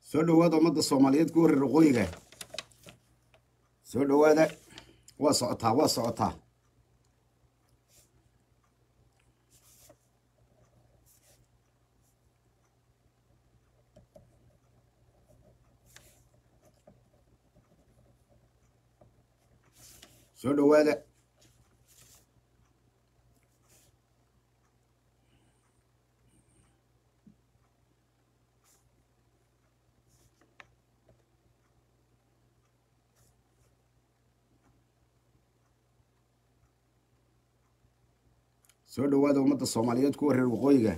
soo dhowaada ummadda soomaaliyeed ku wareer waqooyiga soo dhowaada waa socotaa waa socotaa soo dhowaada soo dhowaada ummadda soomaaliyeed ku wareer waqooyiga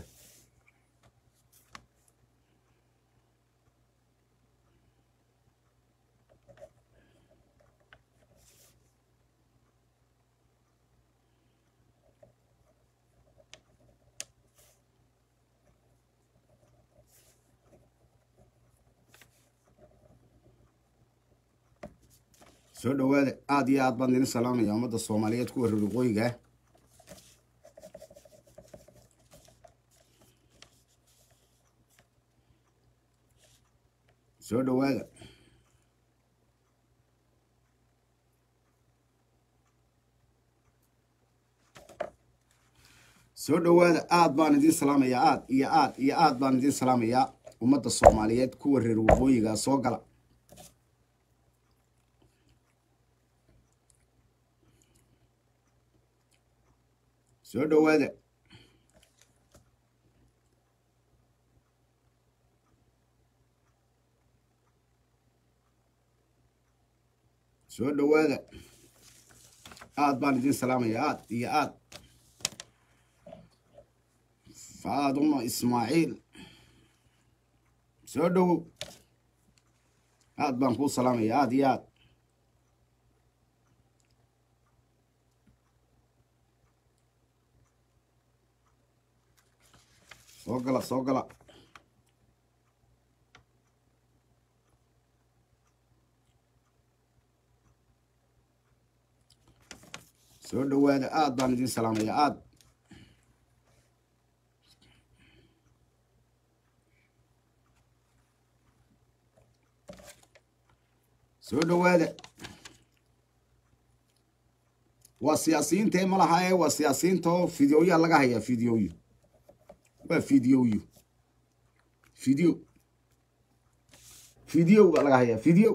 soo dhowaada aada iyo aad baan idin salaamaya ummadda soomaaliyeed ku wareer waqooyiga soo dhowaada soo dhowaada aad baan idin salaamayaa aad iyo aad iyo aad baan idin salaamayaa ummadda soomaaliyeed kuwa reer waqooyiga soo gala soo dhowaada soo dhowaada aad baan idin salaamaya aad iyo aad faaduma ismaaciil soo dhowow aad baan kuu salaamaya aad iyo aad soo gala soo gala soo dhowaada aad baan idin salaamaya aad soo dhowaada waa siyaasiyiinta ma laha ee waa siyaasiyiinta oo fideoyaa laga hayaa fideoyo waa fideoyo fideo fideo baa laga hayaa fideo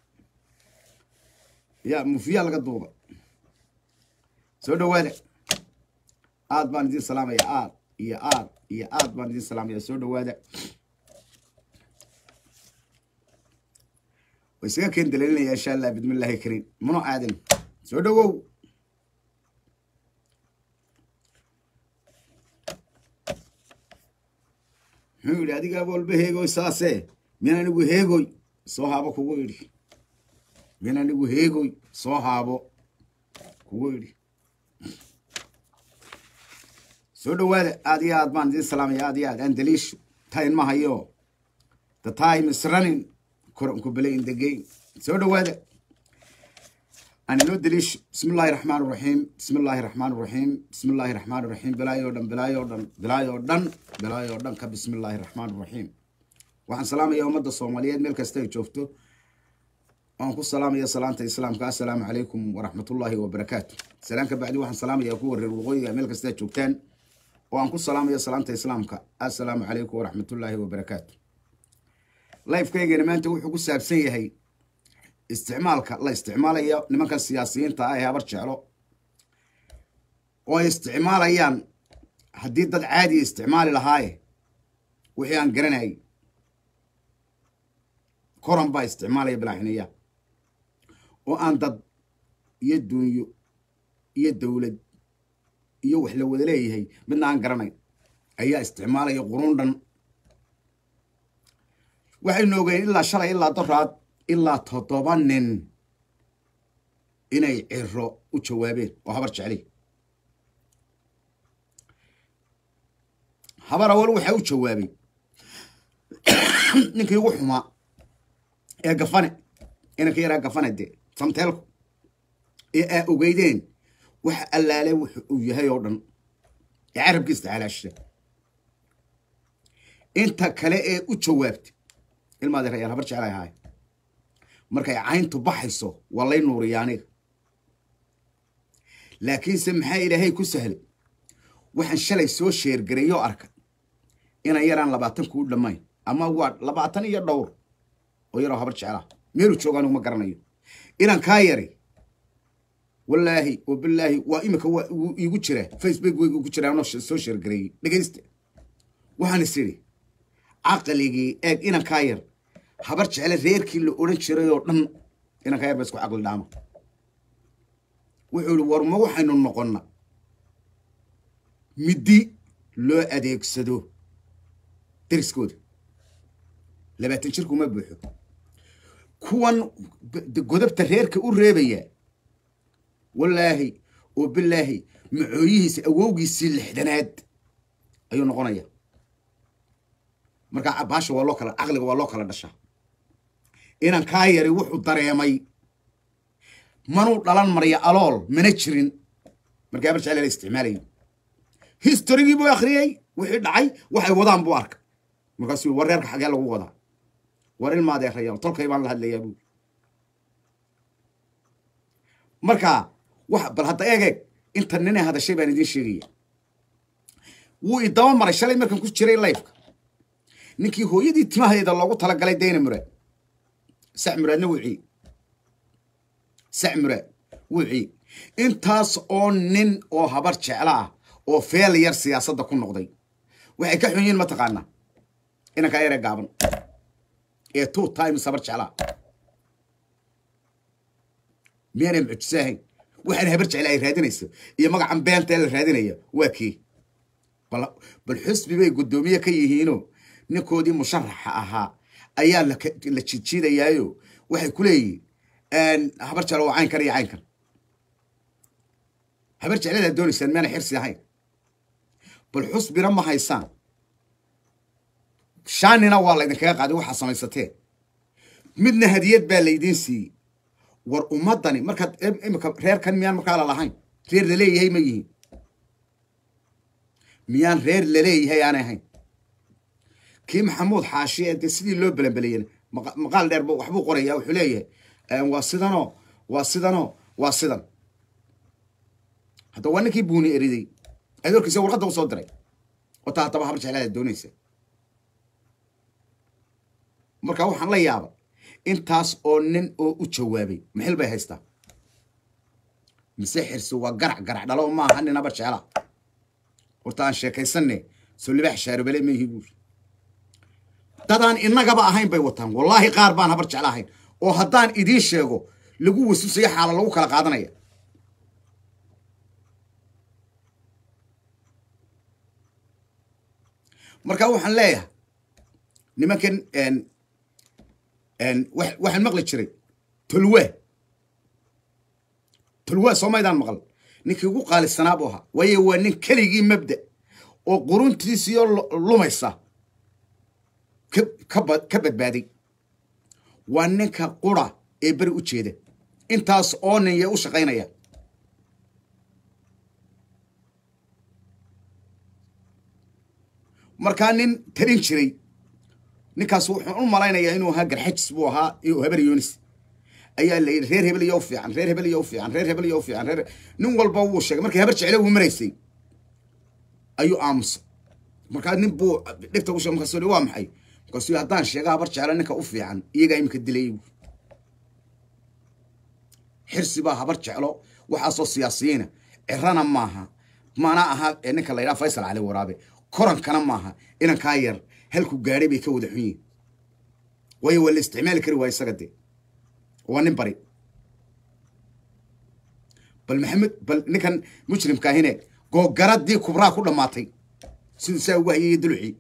ya mufiyaa laga duuba soo dhowaada aad baan idin salaamaya aad iyo aad iyo aad baan idin salaamaya soo dhowaada wa isaga keen daliilinaya insha allah bidmillahi kariim muno aadan soo dhowow muxuu yidhi adigaaba walba heegoy saase min anigu heegoy soo haabo kugu idhi min anigu heegoy soo haabo kugu idhi soo dhowaada aad iyo aad baan idin salaamaya aad iyo aad aan daliisho time ma hayo the time is running koranku bele in the game soo dhowaada aan inoo daliisho bismi illaahi raxmaan raxiim bismi illaahi raxmaan raxiim bismi illaahi raxmaan raxiim bilaayoo dhan bilaayoo dhan bilaayoo dhan bilaayoo dhan ka bismi illaahi raxmaan raxiim waxaan salaamaya ummadda soomaaliyeed meel kasta ay joogto waan ku salaamaya salaanta islaamka assalaamu calaykum waraxmatullaahi wabarakaatu salaan ka bacdi waxaan salaamaya kuwa reer waqooyiga meel kasta joogtaan oo aan ku salaamaya salaanta islaamka assalaamu calaykum waraxmatullaahi wabarakaatu lifekaygana maanta wuxuu ku saabsan yahay isticmaalka la isticmaalayo nimankan siyaasiyiinta ah ee habar jeclo oo ay isticmaalayaan haddii dad caadiya isticmaali lahaaye wixii aan garanayay koran baa isticmaalaya bilaaxiniya oo aan dad iyo duunyo iyo dowlad iyo wax la wada leeyahay midna aan garanayn ayaa isticmaalaya qurun dhan waxaynu ogeyn ilaa shalay ilaa doraad ilaa toddoba nin inay ciro u jawaabeen oo habar jecli habar awal waxaa u jawaabay ninkii ugu xumaa ee gafane inanka yaraa gafane dee samteelku ee aa ogeydeen waxa allaale wuxu uu yahay oo dhan ee carabkiisa halaasha inta kale ee u jawaabtay ilmaadi rayaal habar jeclay ahaay markay cayntu baxayso waa lay nuuriya aniga laakiinse maxaa ilaahay ku sahlay waxaan shalay soo sheergareeyo arka inaan yaraan labaatan kuu dhammayn ama waa labaatan iyo dhowr oo yaroo habar jeclaa meeluu jooga anigu ma garanayo inaan kaa yari wallaahi oo bilaahi waa imika waa iigu jira facebook way igu jira anoo soo sheergareeyey dhegaysta waxaan is idhi caqligii eeg inaan kaa yar habar jecle reerkii la odhan jiray oo dhan inaan kaa yar ba isku caqli dhaama wuxuu ihi war ma waxaynu noqonna middi loo adeegsado deriskooda labaatan jirkuma buuxo kuwan godobta reerka u reebaya wallaahi oo bilaahi macooyihiisa awowgiisii lixdanaad ayuu noqonaya markaa baasha waa loo kala caqliga waa loo kala dhashaa inaan kaa yari wuxuu dareemay manuu dhalan marya alool mana jirin markii habar jecel la isticmaalayo historygii buu akhriyey wixii dhacay waxay wadaan buu arkay markaasuu war reerka xagee lagu wadaa war ilmaadee rayaan tolkay baan la hadlayaa buu markaa wax bal hadda eeg eeg inta ninay hadashay baan idiin sheegaya wuu idaba maray shalay markan ku jiray layfka ninkii hooyadii timaheeda loogu talagalay dayna muraad sac muraadna wucii sac muraad wucii intaas oo nin oo habar jecla ah oo feel yar siyaasadda ku noqday waxay ka xun yihiin mataqaanaa inankaa yaree gaaban ee two times habar jeclaa miyaanay mucjiso ahayn waxaan habar jecla ay raadinayso iyo magacan beenta ee la raadinaya waa kii bal xusbi bay guddoomiye ka yihiinoo ninkoodii musharaxa ahaa ayaa la jijiidayaayo waxay ku leeyihin habar jeclo waa caynkan iyo caynkan habar jecladaad doonaysaan miyaana xirsi ahayn bal xusbina ma haysaan shaanina waa laydinkaga qaaday waxaa samaysateen midna hadiyad baa laydiin siiyey war ummaddani markaad imika reerkan miyaan markaa lalahayn reer laleeyahay ma yihiin miyaan reer laleeyahay aanay ahayn kii maxamuud xaashi ee dee sidii loo belanbeleyena maqaal dheer waxbuu qoraya wuxuu leeyahay waa sidanoo waa sidanoo waa sidan hadda waa ninkii buuni eriday adoorkiisa warqadda u soo diray wataa haddaba habar jeclaada doonaysa marka waxaan la yaabay intaas oo nin oo u jawaabay maxil bay haystaa mise xirsi waa garac garac dhalo maaha nin habar jeclaa horta aan sheekaysanne soo libaax shaarobale ma ihi buuri dadaan innagaba ahayn bay wataan wallaahi qaar baan habar jecla ahayn oo haddaan idiin sheego lagu wasuusayo xaala lagu kala qaadanaya marka waxaan leeyahay nimankan waxaan maqli jiray tolwe tolwe soo maydaan maqal ninkii ugu qaalisanaa buu ahaa waayo waa nin keligii mabda oo quruntiisiyo lumaysa ka badbaaday waa ninka qura ee beri u jeeda intaas oo nin yee u shaqaynaya markaa nin talin jiray ninkaas wuxuu u malaynayaa inuu ahaa garxajis buu ahaa iyo habar yunis ayaa la yidhi reer hebel iyo u fiican reer hebel iyo u fiican reer hebel iyo u fiican reer nin walba wuu sheegay markii habar jecle uu maraysay ayuu aamusay markaa nin buu dhibta u sheegay markaasuu waa maxay markaasuu haddaan sheega habar jeclo ninka u fiican iyagaa iminka dilayay bu xirsi baa habar jeclo waxaasoo siyaasiyiina cirana maaha mana aha ninka la yidhaha faysal cali waraabe korankana maaha inankaa yar halku gaadhay bay ka wada xun yihin waayo waa la isticmaali kari waaya isaga dee waa nin bari bal maxamed bal ninkan mujrimka ahine googaradii kubraa ku dhammaatay siduu saa ugu hayay dulucii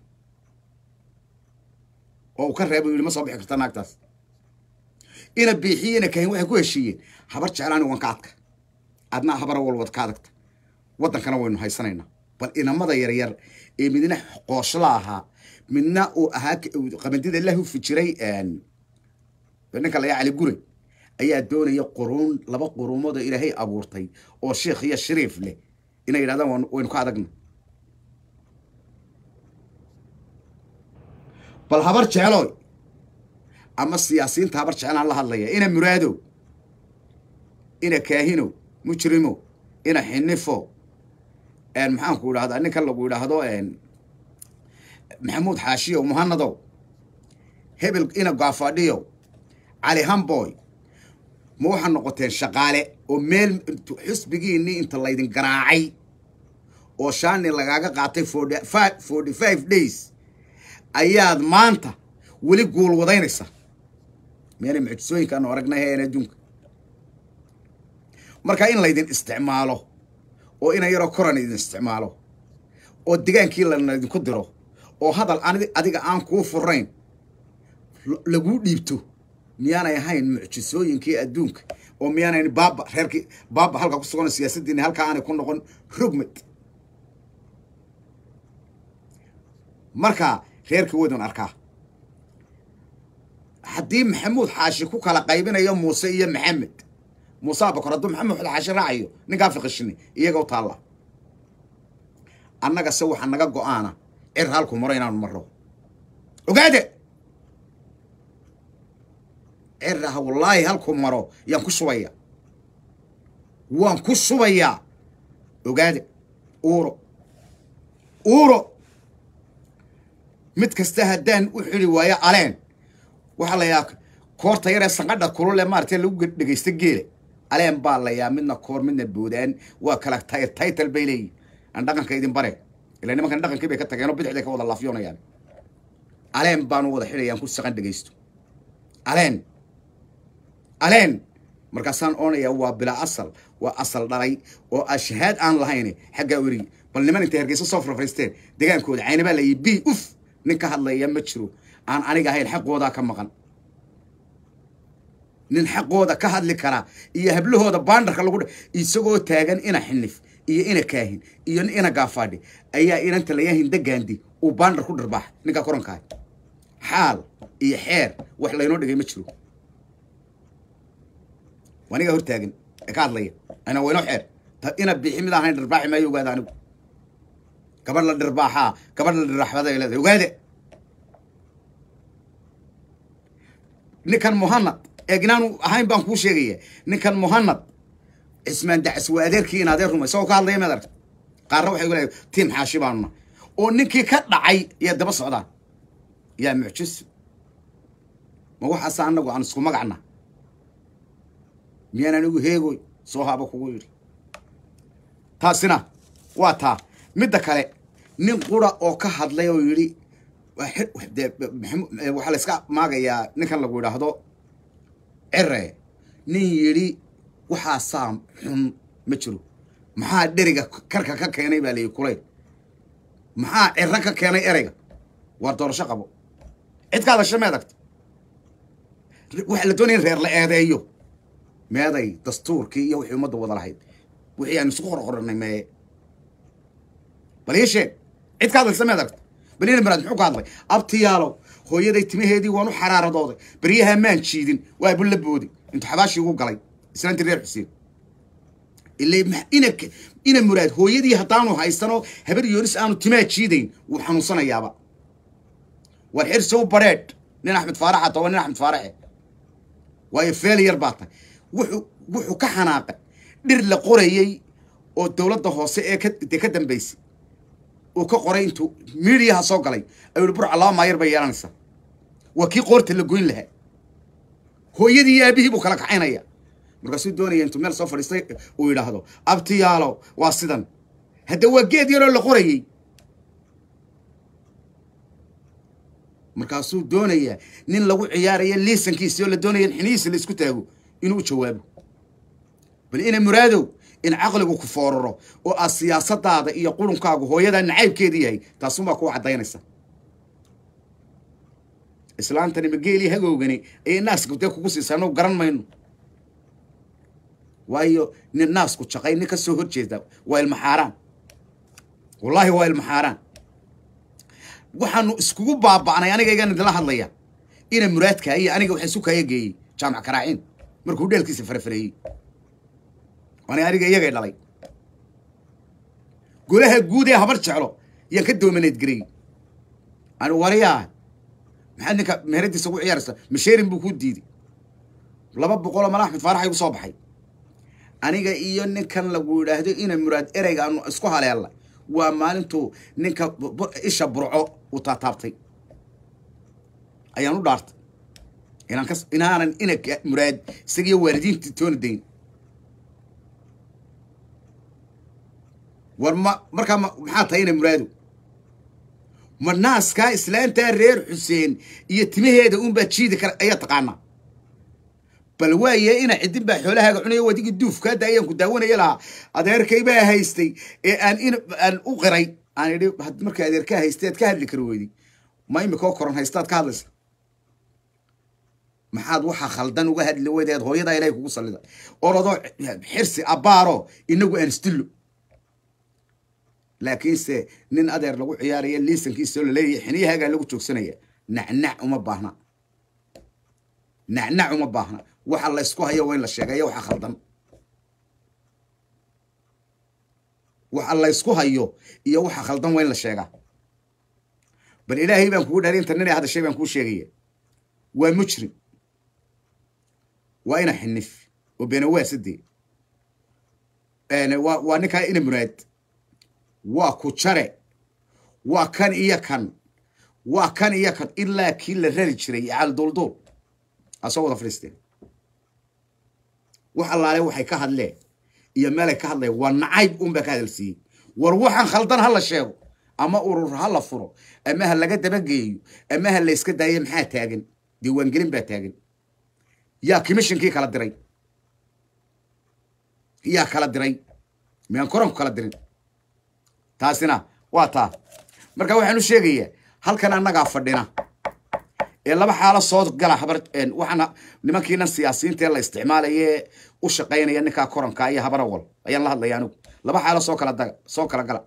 oo uu ka reebay yidhi ma soo bixi karta naagtaas ina biixiyena kahin waxay ku heshiiyeen habar jeclaani waan ka adka adnaa habara walwad ka adagta waddankana waynu haysanaynaa bal inamada yaryar ee midna qooshla ahaa midna uu ahaa qabandida la hufi jiray ninka layaa cali gure ayaa doonaya quruun laba quruumoodoo ilaahay abuurtay oo sheikh iyo shariif leh inay yidhahdaan waynu ka adagna bal habar jeclooy ama siyaasiyiinta habar jeclaan la hadlaya ina muraadow ina kaahinow mujrimow ina xinifo maxaanku idhahdaa ninkan lagu idhaahdo maxamuud xaashiyow muhanadow hebel ina gaafadhiyow cali hamboy ma waxaa noqoteen shaqaale oo meel xusbigiinii inta laydin garaacay oo shaani lagaaga qaatay forty five days ayaad maanta weli guul wadaynaysa meena mucjisooyinkaanu aragnay heen adduunka marka in laydin isticmaalo oo ina yaroo koran idin isticmaalo oo digaankii laydinku diro oo hadal adiga aan kuu furayn laguu dhiibto miyaanay ahayn mucjisooyinkii adduunka oo miyaanayn baaba reerkii baaba halka ku sugan siyaasaddiini halkaa aanay ku noqon rogmad marka reerkii waydun arkaa haddii maxamuud xaashi ku kala qaybinayo muuse iyo maxamed muuse abakor hadduu maxamuud xaashi raacayo ninkaa fiqishini iyaga u taalla annaga se waxaa naga go-aana cir halku maro inaanu marro ogaade cirraha wallaahi halku maro yaan ku shubaya waan ku shubayaa ogaade uuro uuro mid kasta haddaan u xili waayo aleen waxaa la yahaa koorta yaree sanqadha kulule maarata lagu dhegaysta geela aleen baa layaa midna koor midna boodaan waa kala title bay leeyihin aan dhaqanka idin bare ila nimankan dhaqankii bay ka tageenoo bidixday ka wada laafyoonayaan aleen baanu wada xidhayaan ku saqan dhegaysto aleen aleen markaasaan oonayaa waa bilaa asal waa asal dhalay oo ashahaad aan lahayn xaggaa werigi bal niman intay hargeysa soo farfariisteen degaankooda caynabaa layi b uf nin ka hadlaya ma jiro aan aniga ahayn xaqoodaa ka maqan nin xaqooda ka hadli karaa iyo hablahooda baandarka lagu isagoo taagan ina xinif iyo ina kaahin iyo ina gaafaadhi ayaa inanta layahin dagaandi uu baandar ku dharbaax ninkaa korankahay xaal iyo xeer wax laynoo dhigay ma jiro anigaa hor taagan ee ka hadlaya ana waynoo xeer ina bixi mid ahayn dharbaaxi maayo ogaada anigu gabadh la dhirbaaxaa gabadh la dhiraaxbada ay leedahay ogaade ninkan muhanad eegnaanu ahayn baan kuu sheegaya ninkan muhanad cismaan dacs waa adeerkii in adeer ruma isagoo ka hadlaya maad aragta qaarna waxay leedahay tiim xaashi baanuna oo ninkii ka dhacay yaa daba socdaan yaa mucjiso ma waxaasa anagu aan isku magacna miyaan anigu heegoy soo haaba kugu yidhi taasina waa taa midda kale nin qura oo ka hadlay oo yidhi waxaa la iska maagayaa ninkan lagu idhaahdo cere nin yidhi waxaasaa xun ma jiro maxaa dheriga karka ka keenay baa layihi kulay maxaa ciro ka keenay ereyga waar doorasho qabo cid ka hadasha meedagta waxaa la doonaya in reer la eedeeyo meeday dastuurkii iyo wixii ummadda wada lahayd wixii aan isku qorqoranay meeye bal ii sheeg cid ka hadlaysa meed aragta balina maraad muxuu ka hadlay abtiyaalow hooyaday timaheedii waan u xaraaradooday beryahaa maan jiidin waa bulla boodi intuu xabaashii ugu galay islaantii reer xuseen ila ina ina muraad hooyadii haddaanu haysanoo habar yoonis aanu timaa jiidayn wuu xanuunsanayaaba war xirsow bareedh nin axmed faaraxa toba nin axmed faaraxe waayo feeliyar baa tahay wuxuu wuxuu ka xanaaqay dhir la qorayey oo dowladda hoose ee ka dee ka dambaysay uu ka qoray intuu miidiyaha soo galay ayuu yihi burca laba maayar bay yeelanaysaa waa kii qoorta la goyn lahaa hooyadii iyo aabihii buu kala kacaynaya markaasuu doonaya intuu meel soo fadhiistay uu yidhaahdo abtiyaalo waa sidan hadda waa geed yaroo la qorayey markaasuu doonayaa nin lagu ciyaaraya liisankiisi oo la doonaya in xinihiisa la isku taago inuu u jawaabo bal ina muraadow in caqligu ku fooraro oo aad siyaasadaada iyo qurunkaagu hooyadaa nacaybkeeda yahay taasuunbaa kuu caddaynaysa islaantani mageelii hagoogani ayay naaska dee kugu siisaa anuu garan mayno waayo nin naasku jaqay nin ka soo hor jeeda waa ilmaxaaraan wallaahi waa ilmaxaaraan waxaanu iskugu baaba'nay anigaygan idinla hadlaya ina muraadkaa iyo aniga waxa isu kaya geeyey jaamac karaaciin markuu dheelkiisa farafareeyey waana aniga iyagay dhalay golaha guud ee habar jeclo yaan ka doomaneed garayy ani wariyaa maxaad ninka meheradiisa ugu ciyaaraysa masheerin buu ku diiday laba boqoloo mala axmed faarax igu soo baxay aniga iyo ninkan lagu yidhaahdo ina muraad ereyga aanu isku haleella waa maalintuu ninka isha burco uu taataabtay ayaan u dhaartay inaan kas inaanan ina muraad isagiyo waalidiintii toona dayn war ma markaa maxaa tahay ina muraado ma naaskaa islaantaa reer xuseen iyo timaheeda unbaa jiidi kara ayaa taqaanaa bal waaye ina cidin baa xoolahaaga cunaya wadigii duufkaada ayaan ku daawanaya lahaa adeerkay baa haystay ee aan in aan u qiray aan idhi markay adeerkaa haystay aad ka hadli kari weyday ma imikoo koran haystaad ka hadlaysa maxaad waxaa khaldan uga hadli weydeed hooyadaa ilahay kugu sallida orodoo xirsi abbaaro inagu aan isdillo laakiinse nin adeer lagu ciyaaraya liisankiisao laleeyahay xiniyahaagaa lagu joogsanaya nacnac uma baahna nacnac uma baahna waxa la ysku hayo waa in la sheegaya waxa khaldan waxa la ysku hayo iyo waxa khaldan waa in la sheegaa bal ilaahay baan kugu dhaari inta nin ay hadashay baan kuu sheegaya waa mujrim waa ina xinif oo beenawaasadee waa waa ninkaa ina muraad waa ku jare waa kan iyo kan waa kan iyo kan ilaa kii la rari jiray caal duulduul asoo wada fadhiisteen wax allaale waxay ka hadleen iyo meelay ka hadleen waa nacayb unbaa ka hadalsiiyey war waxaan khaldan ha la sheego ama urur ha la furo ama ha laga dabageeyo ama ha la yska daayo maxaa taagan diiwaangelin baa taagan yaa commishonkii kala diray yaa kala diray miyaan koranku kala dirin taasina waa taa marka waxaan u sheegayaa halkan annagaa fadhina ee laba xaalo soo gala habar waxaana nimankiinan siyaasiyiinta ee la isticmaalaye u shaqaynaya ninkaa koranka iyo habar awal ayaan la hadlaya anigu laba xaalo soo kala daga soo kala gala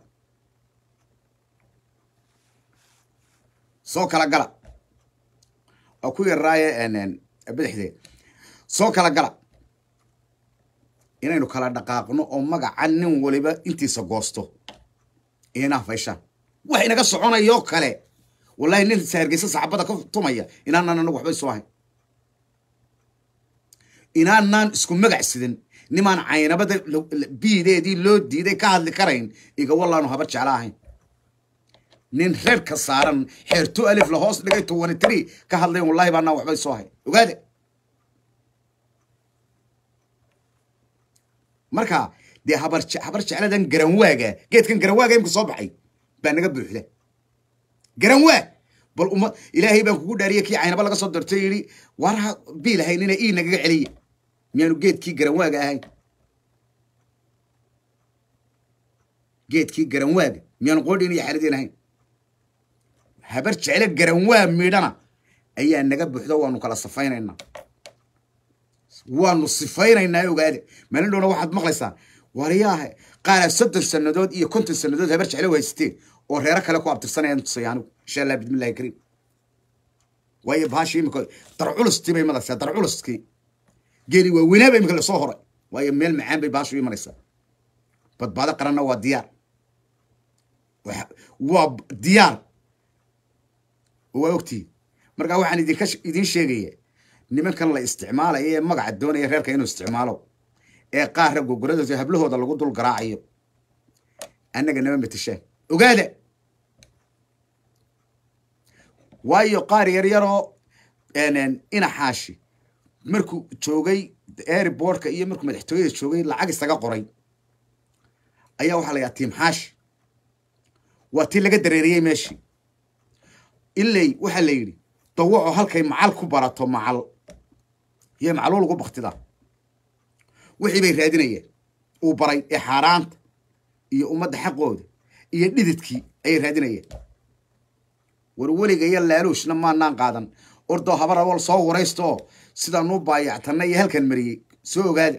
soo kala gala oo ku yaraaye bidixdee soo kala gala inaynu kala dhaqaaqno oo magaca nin waliba intiisa goosto inaa fayshaan wax inaga soconayoo kale wallahi nin sahargeysa saxabada ka tumaya inaanaan anagu waxba isu ahayn inaanaan isku magac sidan nimaan caynabada biideedii loo diiday ka hadli karayn iga wallaanu habar jecla ahayn nin reerka saaran xeerto alif la hoos dhigay tobani three ka hadlayn wallahi baanaan waxba isu ahayn ogaade marka dee habar habar jecladan garanwaaga geedkan garanwaaga imka soo baxay baa naga buuxda garanwaag bal uma ilaahay baan kugu dhaariye kii caynaba laga soo dartay yidhi warha biilahaynina ii nagaga celiya miyaanu geedkii garanwaaga ahayn geedkii garanwaaga miyaanu qoodhin iyo xaaladeen ahayn habar jecle garanwaa midhana ayaa naga buuxda waanu kala safaynaynaa waanu sifaynaynaa ogaade maalin dhowna waxaad maqlaysaa wariyaahe qaara soddon sannadood iyo konton sannadood habar jecle u haysteen oo reero kale ku abtirsanayaan tusaya anigu insha allah bismillahi kariim waayo bahashi imika darculustii bay imanaysaa darculuskii geeli waa weynaaba imika lasoo horay waayo meel macaan bay bahashu imanaysaa badbaado qaranna waa diyaar waa diyaar waa ogtihi markaa waxaan idinka idiin sheegaya nimankan la isticmaalayo ee magaca doonaya reerka inuu isticmaalo ee qaarra gogoradooda hablahooda lagu dul garaacayo annaga nama matashaan ogaada waayo qaar yar yaroo ina xaashi markuu joogay airbortka iyo markuu madaxtooyada joogay lacag isaga qoray ayaa waxaa la yaha tiim xaashi waa tii laga dareeriyey meeshii ilay waxaa la yidhi dawaco halkay macal ku barato macal iyo macluul ugu baktidaa wixii bay raadinayeen uu baray ee xaaraanta iyo ummadda xaqooda iyo dhididkii ayay raadinayeen war weliga iyo laaluushna maanaan qaadan ordoo habar awal soo waraysta oo sidaanuu baayactanna iyo halkan mariyey soo ogaada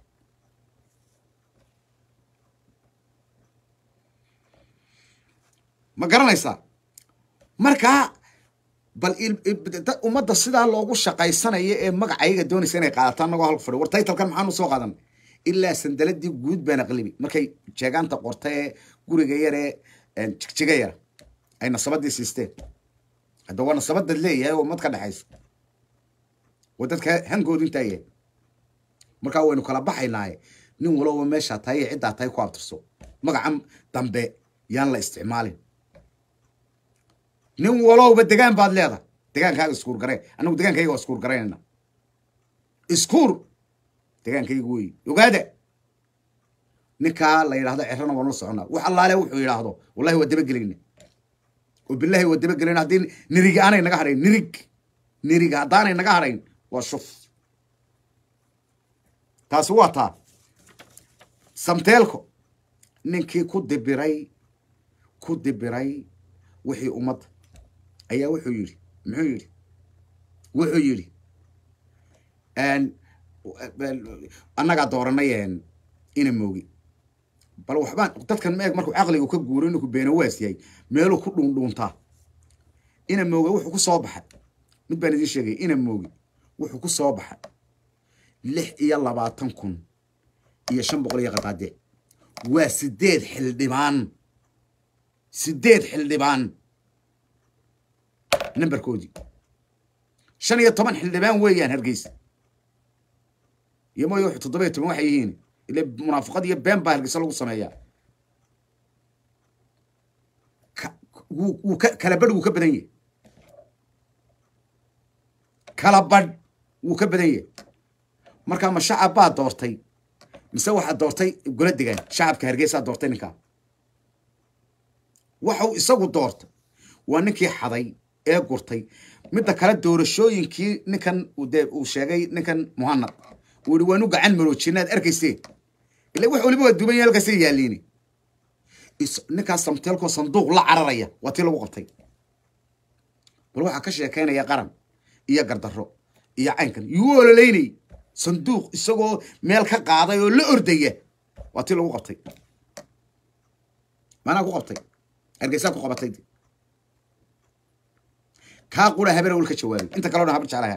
ma garanaysaa markaa bal ummadda sidaa loogu shaqaysanayo ee magacayga doonaysa inay qaadato annagoo halka fadhi war taytalkan maxaanu soo qaadan ilaa sandaladii guud baan aqlibi markay jeegaanta qorta ee guriga yar ee jigjiga yara ay nasabadii siisteen hadda waa nasabadad leeyahay oo ummad ka dhexayso oo dadka hankoodu intaa yahay markaa waynu kala baxaynaaye nin walowba meeshaa tahay iyo ciddaa tahay ku abtirso magacan dambe yaan la isticmaalin nin walowba degaan baad leedahay degaankaaga iskuur garee annagu degaankayga waa iskuur garaynayna iskuur degaankayga wey ogaada ninkaa la yidhahdo cerrana waan la soconnaa wax allaale wuxuu yidhaahdo wallahi waa dabagelayna oo bilahi waa dabagelayna haddii nirig aanay naga hadhayn nirig nirig haddaanay naga hadhayn waa shuf taasi waa taa samteelko ninkii ku dibiray ku dibiray wixii ummadda ayaa wuxuu yidhi muxuu yidhi wuxuu yidhi annagaa dooranay ina moogi bal waxbaan dadkan meeg markuu caqliga ka guuro inuu ku beenawaas yahay meeluu ku dhuundhuuntaa ina mooge wuxuu ku soo baxay mid baan idiin sheegay ina moogi wuxuu ku soo baxay lix iyo labaatan kun iyo shan boqol iyo qadaade waa sideed xildhibaan sideed xildhibaan nambarkoodii shan iyo toban xildhibaan weeyaan hargeysa iyo mooye wuxuu toddoba iyo toban waxay yihiin ile munaafiqad iyo been baa hargeysa lagu sameeyaa wuu ka kala badh wuu ka badan yahay kala badh wuu ka badan yahay markaa ma shacab baa doortay mise waxaa doortay gola degaan shacabka hargeysaa doortay ninkaa waxau isagu doortay waa ninkii xaday ee gurtay midda kale doorashooyinkii ninkan dee uu sheegay ninkan muhanad uu yihi waanu gacan maroojinaad arkayseen ila wax waliba waa duban yahay halkaasay yaaliini ninkaas samteelkoo sanduuq la cararaya waa tii lagu qabtay bal waxaa ka sheekaynaya qaran iyo gardarro iyo caynkan yuu ololeynay sanduuq isagoo meel ka qaaday oo la ordaya waa tii lagu qabtay maanaa ku qabtay hargeysaa ku qabatay kaa qura habena wel ka jawaabay inta kaleo dhan habar jeclaha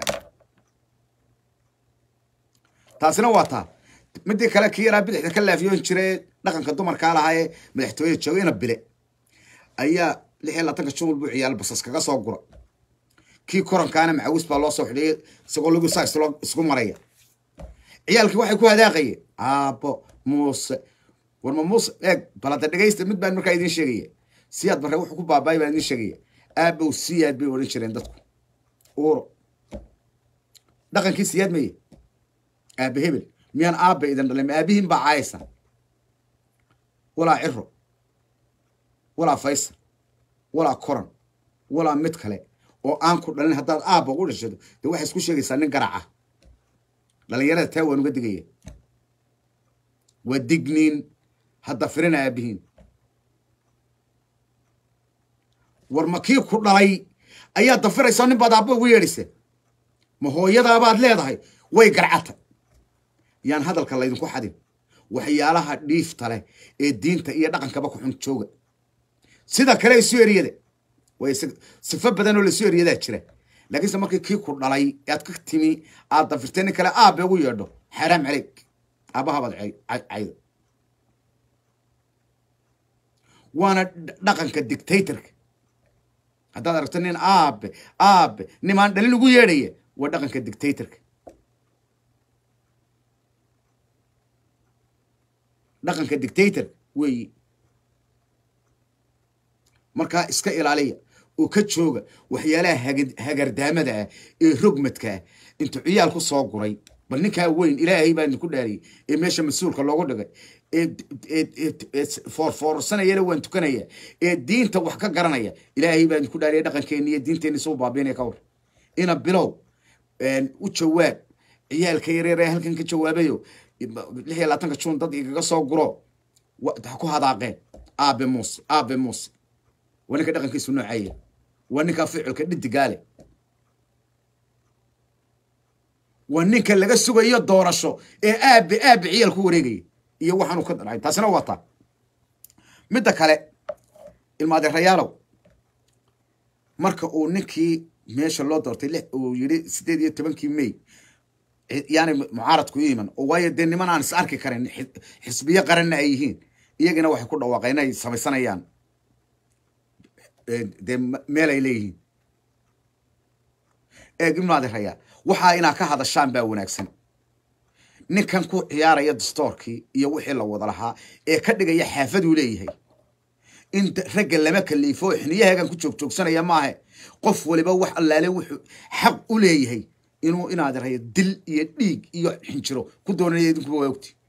taasina waa taa midii kale kii yaraa bidixda ka laafiyoon jire dhaqanka dumarkaa lahaa ee madaxtooyada jooga ina bile ayaa lix iyo labaatanka jumul buu ciyaal basas kaga soo gura kii korankaana macawis baa loo soo xidhiyay isagoo lagu saa isku maraya ciyaalkii waxay ku hadaaqayeen aabo muuse warma muuse eeg balada dhegaysta mid baan markaa idiin sheegaya siyaad marre wuxuu ku baabaay baan idiin sheegaya aabow siyaad bay odhan jireen dadku uuro dhaqankii siyaad maye aabe hebel miyaan aabe idin dhalin ma aabihiin baa caayaysa walaa ciro walaa faysal walaa koran walaa mid kale oo aan ku dhalin haddaad aabba ugu dhashado dee waxay isku sheegaysaa nin garaca dhalinyarada taa waan uga digaya waa digniin hadda firina aabihiin war ma kii ku dhalay ayaa dafiraysaa nin baad aabba ugu yeedhaysa ma hooyadaabaad leedahay way garcata yaan hadalka laydinku xadin waxyaalaha dhiifta leh ee diinta iyo dhaqankaba ku xun jooga sida kale isu eriyada way sifo badan oo laisu eriyadaa jira laakiinse markii kii ku dhalay aad ka timi aad dafirtay nin kale aabe ugu yeedho xaaraam caleyg aabahabaad caydo waana dhaqanka dictatorka haddaad aragto nin aabe aabe nimaan dhalin ugu yeedhaya waa dhaqanka dictatorka dhaqanka dictator weeyi markaa iska ilaaliya oo ka jooga waxyaalaha hagardaamada ah ee rogmadka ah intuu ciyaal ku soo guray bal ninkaa weyn ilaahay baa idinku dhaariyey ee meesha mas-uulka loogu dhigay ee foorfoorsanayana waan tukanaya ee diinta wax ka garanaya ilaahay baa idinku dhaariya dhaqankeenni iyo diinteenni suu baabiinaya ka war ina bilow u jawaab ciyaalka yareer ee halkan ka jawaabayo lix iyo labaatanka juun dad igaga soo guro ha ku hadaaqeen aabe muuse aabe muuse waa ninka dhaqankiisu noocaya waa ninkaa ficilka dhidigaale waa ninka laga sugayo doorasho ee aabe aabe ciyaal ku wareegaya iyo waxaanu ka dhancay taasina waa taa midda kale ilmaadeerayaalow marka uu ninkii meesha loo doortay uu yidhi sideed iyo tobankii may yaani mucaaradku iman oo waayo dee niman aan is arki karin xisbiyo qaranna ay yihiin iyagina waxay ku dhawaaqeen inay samaysanayaan dee meel ay leeyihiin eeg imaadiraya waxaa inaa ka hadashaan baa wanaagsan ninkan ku ciyaaraya dastoorkii iyo wixii la wada lahaa ee ka dhigaya xaafaduu leeyahay in ragga lama kaliifo oo xiniyaheegan ku joogjoogsanaya maahe qof waliba wax allaale wuxuu xaq u leeyahay inuu inaadiraya dil iyo dhiig iyo xinjiro ku doonanaya idinkuba waa ogti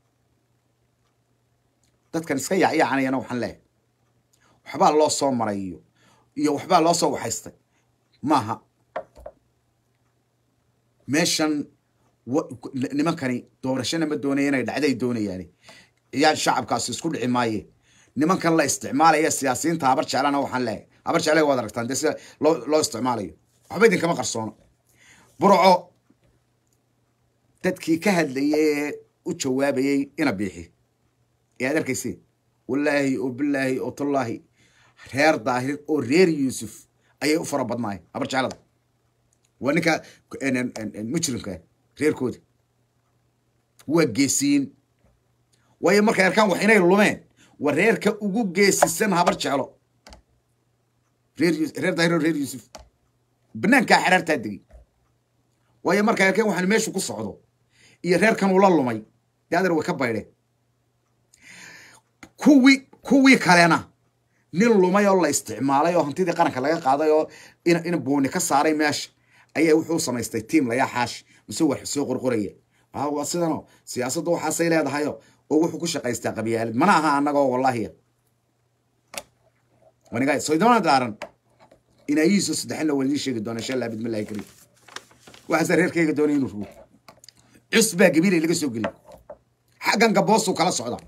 dadkan iska yaacyacanayana waxaan leeyahay waxbaa loo soo maray iyo iyo waxbaa loo soo waxaystay maaha meeshan nimankani doorashana ma doonaya inay dhacday doonayaani iyaan shacabkaasi isku dhici maaye nimankan la isticmaalaya siyaasiyiinta habar jeclana waxaan leeyahay habar jeclay waad aragtaan dee sida loo loo isticmaalayo waxba idinkama qarsoono burco dadkii ka hadlayay ee u jawaabayay ina biixi ee aad arkaysi wallaahi oo bilaahi oo tallaahi reer daahir oo reer yuusuf ayay u fara badnaayeen habar jeclada waa ninka mujrimka reerkooda waa geesiyiin waayo markay arkaan wax inay lumeen waa reerka ugu geesisan habar jeclo reer reer daahir oo reer yuusuf banaankaa xeraartaa degay waayo markay arkeen waxaan meeshu ku socdo iyo reerkan ula lumay dee adeer way ka baydheen kuwii kuwii kalena nin lumay oo la isticmaalay oo hantidii qaranka laga qaaday oo in in buuni ka saaray meesha ayaa wuxuu samaystay tiam layaa xaash mise wax soo qorqoraya waa sidanoo siyaasadda waxaasay leedahayo oo wuxuu ku shaqaystaa qabyaalad mana aha annagoo wallahiya waniga soydona daaran inaayihiiso saddexina waa idiin sheegi doona insha allah bidmillahi kariim waxaase reerkayga doonay inuu rugo cus baa gabiilay laga soo geliyay xaggan gaboosuu kala socda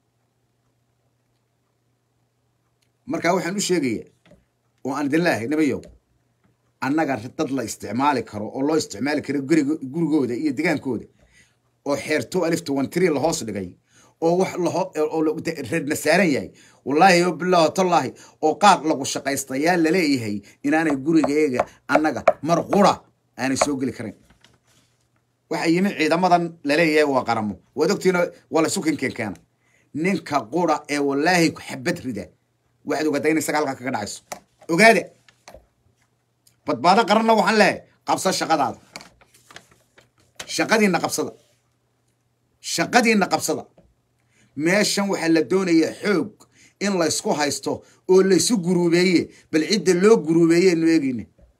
markaa waxaan u sheegaya oo aan idin leeyahay nabayow annaga dad la isticmaali karo oo loo isticmaali karo guriga gurigooda iyo degaankooda oo xeerto alifta wantiri lahoos dhigay oo wax laho oo reedna saaran yahay wallaahi o bilaahi tallaahi oo qaar lagu shaqaystayaa laleeyahay inaanay gurigeega annaga mar qura aanay soo geli karin waxa yimi ciidamadan laleeyahay waa qaramo waad ogtiina waa la sukinken keena ninka qura ee wallaahi xabad rida waxaad ogaataa in isaga halkaa kaga dhacayso ogaada badbaado qaranna waxaan leeyahay qabsa shaqadaada shaqadiinna qabsada shaqadiinna qabsada meeshan waxaa la doonayaa xoog in laysku haysto oo laysu guruubeeye bal cidda loo guruubeeye nu eegeyna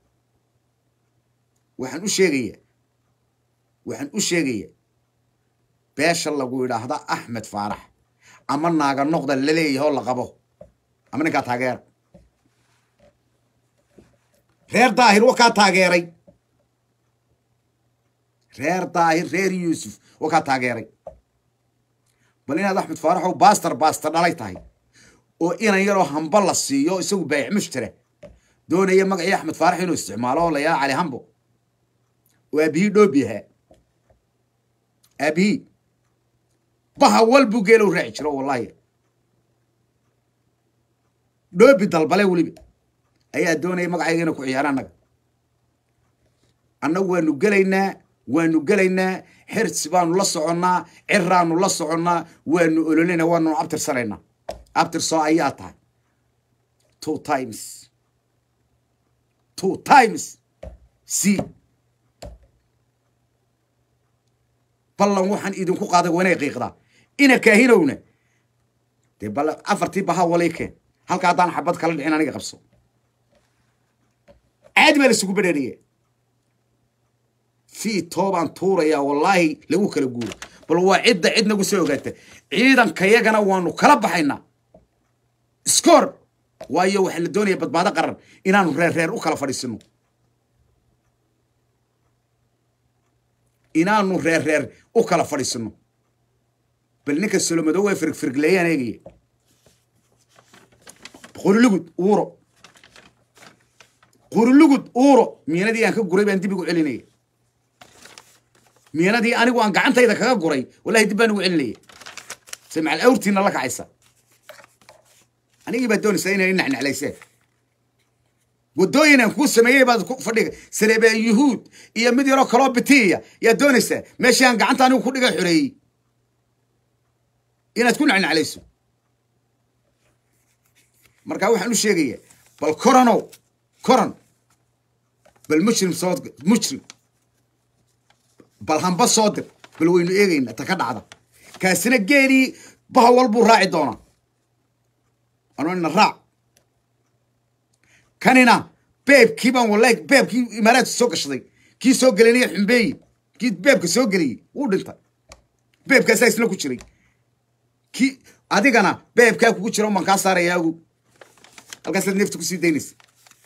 waxaan u sheegayaa waxaan u sheegayaa beesha lagu yidhaahda axmed faarax ama naaga noqda laleeyahay oo la qabo ama ninkaa taageera reer daahir wa kaa taageeray reer daahir reer yuusuf wa kaa taageeray bal inaad axmed faaraxow baastar baastar dhalay tahay oo inan yaroo hamba la siiyo isagu baayic mushtara doonaya magacii axmed faarax inuu isticmaalo oo la yaha cali hambo oo aabihii dhoobi ahaa aabihii baha wal buu geelow raaci jiro wallahi dhoobi dalbale weliba ayaa doonaya magacayga inay ku ciyaara annaga annagu waanu gelaynaa waanu gelaynaa xirsi baanu la soconnaa ciraanu la soconnaa waanu ololina waanu abtirsanaynaa abtirsoo ayaa tahay two times two times c ballan waxaan idinku qaaday waa inay qiiqdaa ina kaahinowna dee bal afartii baha walay keen halka haddaan xabad kala dhicin aniga qabso caadi baa laisugu bedheeriya fii toobaan tuurayaa wallaahi lagu kala guuro bal waa cidda cid nagu soo ogaata ciidankayagana waanu kala baxaynaa iskoor waayo waxaa la doonaya badbaado qaran inaanu reer reer u kala fadhiisino inaanu reer reer u kala fadhiisino bal ninka solomadow way firgfirgleeyaan eegaya qurilugud uuro qurilugud uuro miinadii aan ka guray baan dib igu celinaya miinadii anigu aan gacantayda kaga guray wallahi dib baan ugu celinaya se macal awrtiina la kacaysa anigii baad doonaysaa inay nacnaclayseen waddooyin aan kuu sameeyey baad ku fadhiga sareebeen yuhuud iyo mid yaroo kaloo bitiya yaad doonaysaa meeshii aan gacanta anigu ku dhiga xoreeyey inaad ku nacnaclayso markaa waxaan u sheegayaa bal koranow koran bal mujrim soo mujrim bal hamba soo dir bal waynu eegayna ta ka dhacda kaasina geelii bahawal buu raaci doonaa anina raac kanina beebkii baan wallahi beebkii imaaraadka soo gashaday kii soo gelinaya xumbeeyi kii beebka soo geliyey wuu dhintay beebkaasaa isla ku jiray kii adigana beebkaa kugu jira umaan kaa saaraya agu halkaasaad neefta kusii daynaysa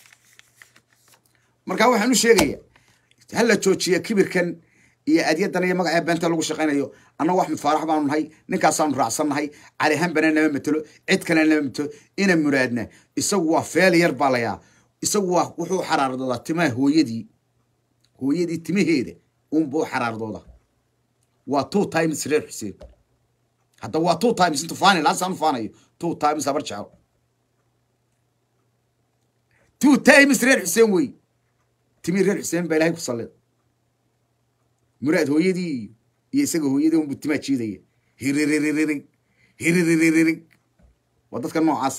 marka waxaan u sheegayaa hala joojiya kibirkan iyo adyadan iyo magaca beenta lagu shaqaynayo annagu axmed faarax baanu nahay ninkaasaanu raacsannahay cali hambana nama matelo cid kalena nama matelo ina muraadna isagu waa feel yar baa layaa isagu waa wuxuu xaraardoodaa timaha hooyadii hooyadii timaheeda unbuu xaraardooda waa two times reer xuseen hadda waa two times intu faani laasaan u faanayo two times habar jecel two times reer xuseen wey timi reer xuseen baa ilahay ku sallida muraad hooyadii iyo isaga hooyadii unbuu timaa jiidaya hiriririg hiriririg waa dadka noocaas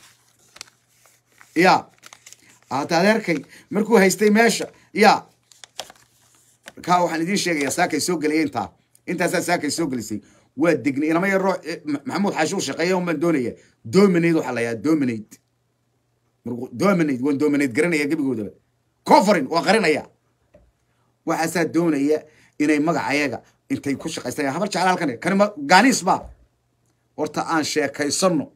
ya hata adeerkay markuu haystay meesha ya kaa waxaan idiin sheegayaa saakay soo gelaya intaa intaasaa saakay soo gelisay waa degnay inama yaroo maxamuud xaashuu shaqeeya un baan doonaya dominate waxaa la yahaa dominate dominate waan dominate garanaya gebigoodaba coverin waa qarinaya waxaasaa doonaya inay magacayaga intay ku shaqaystaan habar jecel halkan kani ma gaaniis ba horta aan sheekaysano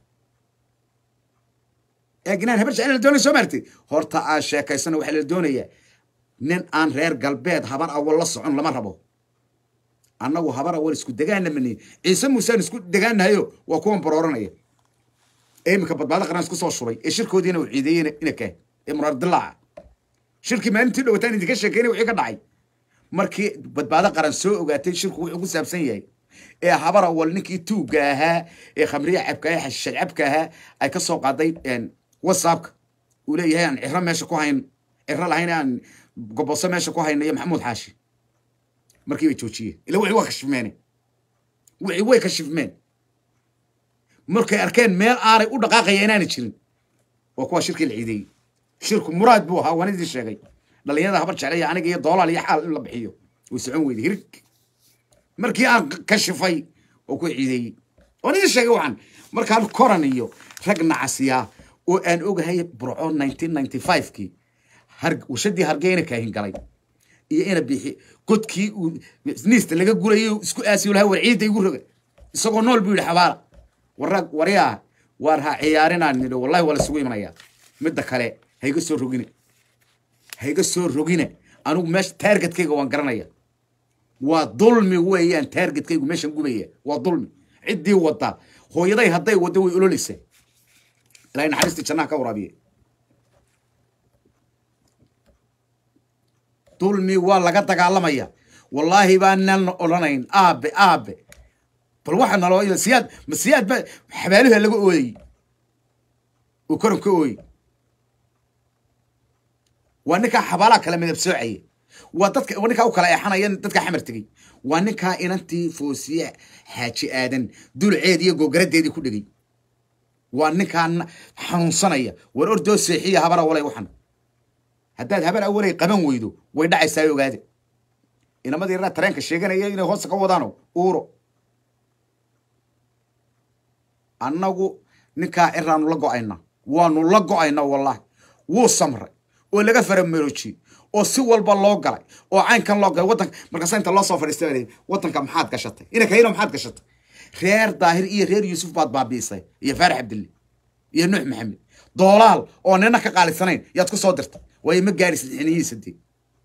eeginaan habar jecel la doonaya soo maartay horta aan sheekaysano waxaa la doonayaa nin aan reer galbeed habar awal la socon lama rabo annagu habar awal isku degaana mani ciise muusaan isku degaanahayo waa kuwan barooranaya ee iminka badbaado qaran isku soo shubay ee shirkoodiina uu ciideeyey ina kaa ee muraar dilaaca shirkii maalintii dhowataan idinka sheekeynay wixii ka dhacay markii badbaado qaran soo ogaatay shirku wuxuu ku saabsan yahay ee habar awal ninkii tuugga ahaa ee khamriya cabka ahaa xashiishad cabka ahaa ay ka soo qaaday whatsappka uu leeyahay aan ciro meesha ku hayn ciro lahayn aan goboso meesha ku hayna iyo maxamuud xaashi markii bay joojiyeen ila wixii waa kashifmeen wixii way kashifmeen markay arkeen meel aanay u dhaqaaqaya inaanay jirin waa kuwa shirkii la ciideeyey shirku muraad buu ahaa waan idin sheegay dhalinyarada habar jeclaya aniga iyo doolaal iyo xaal in la bixiyo way socon weyday hirig markii aan kashifay oo ku ciideeyey waan idin sheegay waxaan markaan koran iyo rag nacasiyaa oo aan ogahay burco nineteen ninety five-kii warshadii hargeyna kaahin galay iyo ina bixi godkii uu niista laga gurayay isku aasiyo lahaa war ciidda igu roga isagoo nool buu yidhi xabaala warag waryaa waar ha ciyaarinaan nidho wallahi waa lasugu imanayaa midda kale hayga soo rogine hayga soo rogine anigu meesha taargetkayga waan garanaya waa dulmi weeyaan taargetkaygu meeshan gubaya waa dulmi ciddii wadda hooyaday hadday waddo way ololeysaa ilahay naxariistii jannaha ka waraabiye dulmi waa laga dagaalamaya wallaahi baanan odhanayn aabe aabe bal waxa naloo siyaad ma siyaad ba xabaaluha laga ooyey oo koran ka ooyey waa ninkaa xabaalaha kala midab soocaya waa dadka waa ninkaa u kala eexanaya dadka xamar tegey waa ninkaa inantii foosiye xaaji aadan dulceed iyo googaradeedii ku dhegey waa ninkaa xanuunsanaya war ordoo seexiya habar awalay waxan haddaad habar awalay qaban weydo way dhacaysaa ogaade inamadii yaraa tareenka sheeganaya inay hoosta ka wadaano uuro annagu ninkaa ciraanu la go-ayna waanu la go-ayna wallahi wuu samray oo laga faramaroojiye oo si walba loo galay oo caynkan loo galay wadanka markaasa inta loo soo fadhiistay baa wadanka maxaad gashatay ina kayno maxaad gashatay reer daahir iyo reer yuusuf baad baabiisay iyo faarax cabdille iyo nuux maxamed doolaal oo nina ka qaalisanayn yaad ku soo dirtay waayo ma gaadhi sadexiniyihiisa dee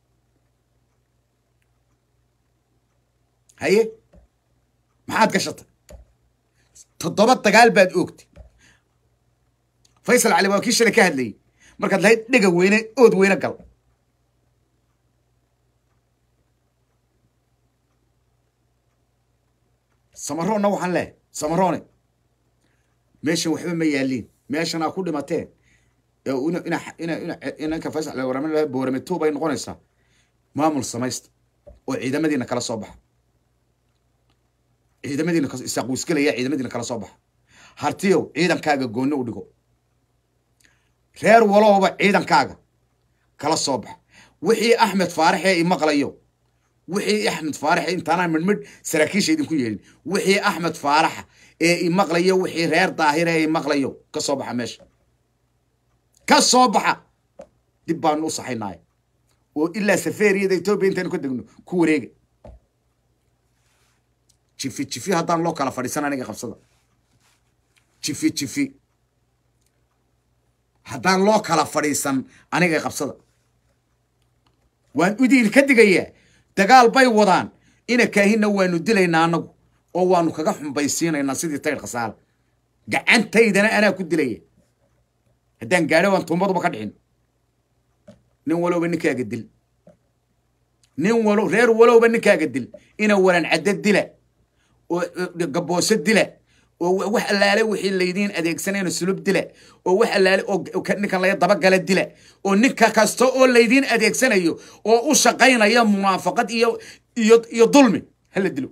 haye maxaad gashatay toddoba dagaal baad oogtay faysal cali waa kii shalay ka hadlayey markaad lahayd dhega weyne ood weyne gal samaroonna waxaan leehay samaroone meeshan waxba ma yaaliin meeshan aa ku dhimateen inanka faysal cali warame boorame two bay noqonaysaa maamul samaysta oo ciidamadiina kala soo baxa ciidamadiina isaaquisgelaya ciidamadiina kala soo baxa hartiyow ciidankaaga goonni u dhigo reer walowba ciidankaaga kala soo baxa wixii axmed faarax ee imaqlayo wixii axmed faarax intaanaan midhmidh saraakiisha idinku yeelin wixii axmed faaraxa ee imaqlayo wixii reer daahira ee imaqlayo ka soo baxa meesha ka soo baxa dib baanu u saxaynaay oo ilaa saferiyada etoobiya intaynu ka degno ku wareega jifi jifi haddaan loo kala fadhiisan aniga qabsada jifi jifi haddaan loo kala fadhiisan aniga qabsada waan udiin ka digayaa dagaal bay wadaan ina kaahinna waanu dilaynaa anagu oo waanu kaga xumbaysiinaynaa sidii taydh khasaala gacantaydana anaa ku dilaya haddaan gaadho waan tuumaduba ka dhicin nin walowba ninkaaga dil nin walo reer walowba ninkaaga dil ina waran caddo dila oo gaboose dila oo wax allaale wixii laydiin adeegsanayna sulub dila oo wax allaale oo ninkan laga dabagala dila oo ninka kasta oo laydiin adeegsanayo oo u shaqaynaya munaafaqad iyo iyo iyo dulmi hala dilo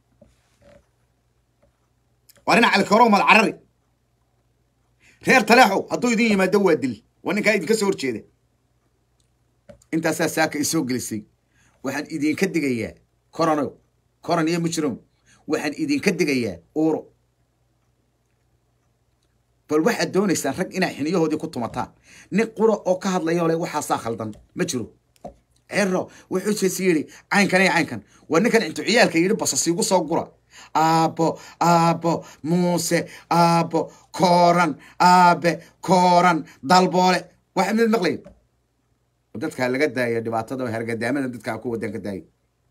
waa nin calikaro mal carari reer taleexow hadduu idin yimaado waa dil waa ninkaa idinka soo horjeeda intaasaa saaka i soo gelisay waxaan idinka digayaa corono coron iyo mujrom waxaan idinka digayaa uuro bal waxaad doonaysaan rag inaa xiniyahoodii ku tumataan nin qura oo ka hadlayo le waxaasaa khaldan ma jiro cero wuxuu jeesi yidhi caynkan iyo caynkan waa ninkan intu ciyaalka yidhi basasiigu soo gura aabbo aabbo muuse aabbo kooran aabe kooran dalboole waxa mid maqlayn dadkaa laga daaya dhibaatada hargadaamada dadkaa ku wadan ka daayay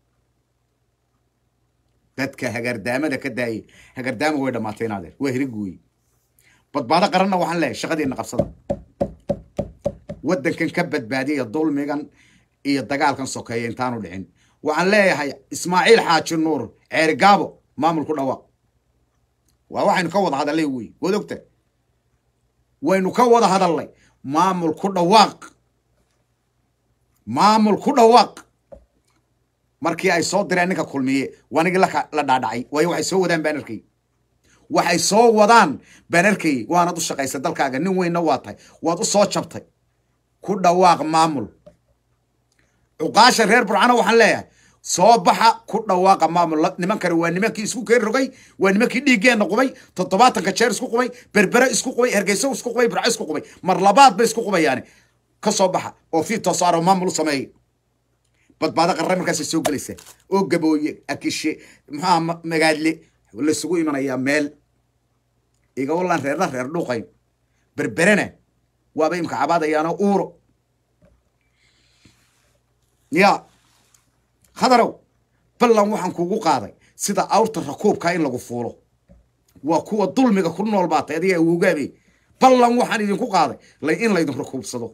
dadka hagardaamada ka daayay hagardaama way dhamaatay inaadeer waa hirig weeye badbaado qaranna waxaan leeyahay shaqadiina qabsada waddankan ka badbaadiyaya dulmigan iyo dagaalkan sokeeya intaanu dhicin waxaan leeyahay ismaaciil xaaji nuur ceeri gaabo maamul ku dhawaaq waa waxaynu ka wada hadallay wey waad ogta waynu ka wada hadalnay maamul ku dhawaaq maamul ku dhawaaq markii ay soo direen ninka kulmiye wanigii la dhaadhacay waayo waxay soo wadaan baanarkay waxay soo wadaan baanarkay waanad u shaqaysay dalkaaga nin weynna waa tahay waad u soo jabtay ku dhawaaq maamul cuqaasha reer burcano waxaan leeyahay soo baxa ku dhawaaqa maamul nimankani waa nimankii isku keen rogay waa nimankii dhiiggeenna qubay toddobaatanka jeer isku qubay berbere isku qubay hergeyso isku qubay burco isku qubay mar labaad bay isku qubayaani ka soo baxa oo fii toosaaro maamul u sameeyay badbaado qarra markaasay soo gelaysaa oo gabooye akishe maxaa magaadle laysugu imanayaa meel iga wallaan reerna reer dhuuqayn berberena waaba imka cabaadayaano uuro ya khadarow ballan waxaan kugu qaaday sida awrta rakuubka in lagu fuulo waa kuwa dulmiga ku nool baatay adiga awogaabe ballan waxaan idinku qaaday in laydin rakuubsado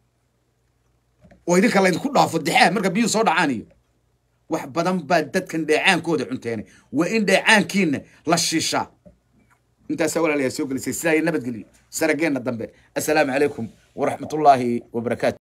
oo idinka laydinku dhaafo dexaa marka biyuu soo dhacaan iyo wax badan baa dadkan dheecaankooda cunteenay waa in dheecaankiina la shiishaa intaasaa walaalayaa soo gelisay sidaa iyo nabadgelyo sarageenna dambe assalaamu calaykum waraxmatullaahi wabarakaatu